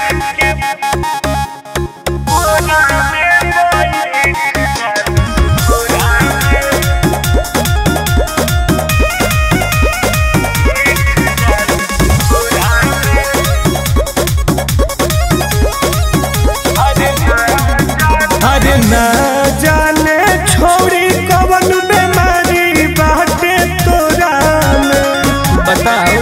अरे ना जाने छोड़ी कवन बीमारी बाटे तोरा में बताओ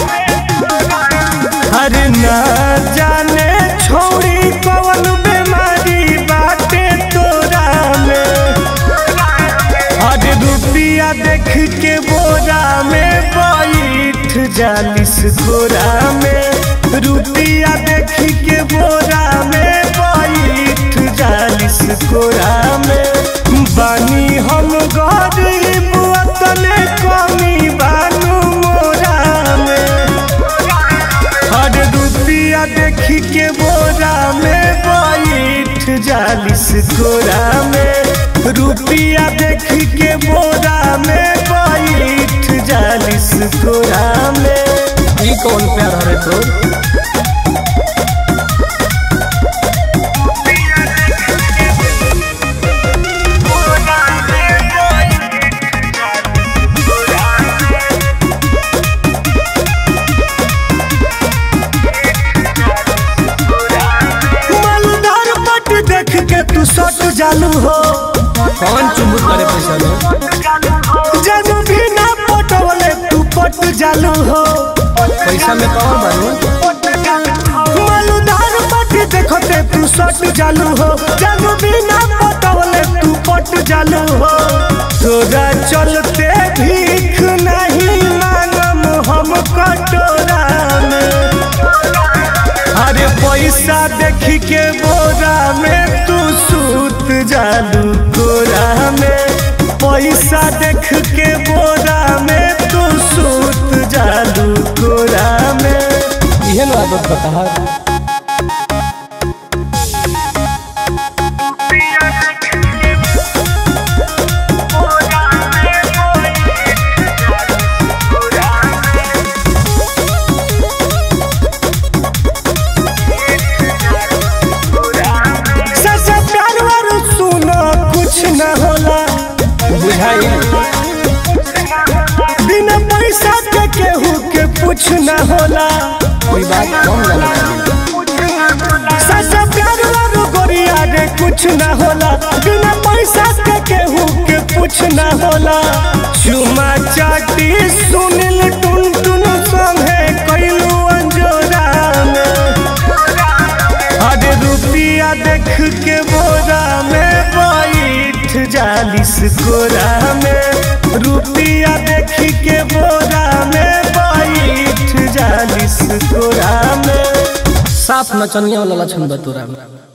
अरे ना जाने छोड़ी कवन बीमारी बाटे तोरा में अरे रुपिया देख के बोरा में बैठ जालिस गोरा में रुपिया देख के बोरा में बैठ जालिस गोरा में बानी हम गरीब वतने कमी बानू मोरा में हर रुपिया देख के बोरा में बैठ जालिस गोरा में रुपिया देख के बोरा में बैठ जालिस गोरा में ई कौन प्यार हरे तो मालदार पट देख के तू सट जालू हो कौन चुमुक करे पैसा लो जब भी ना पटवले तू पट जालू हो पैसा में कौन बनू मालदार पट देखते तू सट जालू हो जब भी ना पटवले तू पट जालू हो तोरा चलते भीख नहीं मांगम हम कटोरा में अरे पैसा देख के बोरा में तू सूत जालू गोरा में पैसा देख के बोरा में तू सूत जालू गोरा में इहे ना आदत बता ससा प्यार वारू सुनो कुछ न होला बुझाई बिना पैसा के केहू के कुछ न होला कोई बात कम लगा ससा प्यार वारू गोरिया रे कुछ न होला बिना पैसा के केहू के कुछ न होला चुमा चाटी सुनिल टुन टुन संगे कैलू अंजोरा में अरे रुपिया देख के बोरा में बैठ जालिस गोरा में रुपिया देख के बोरा में बैठ जालिस गोरा में साफ नचनिया वाला लक्षण बतोरा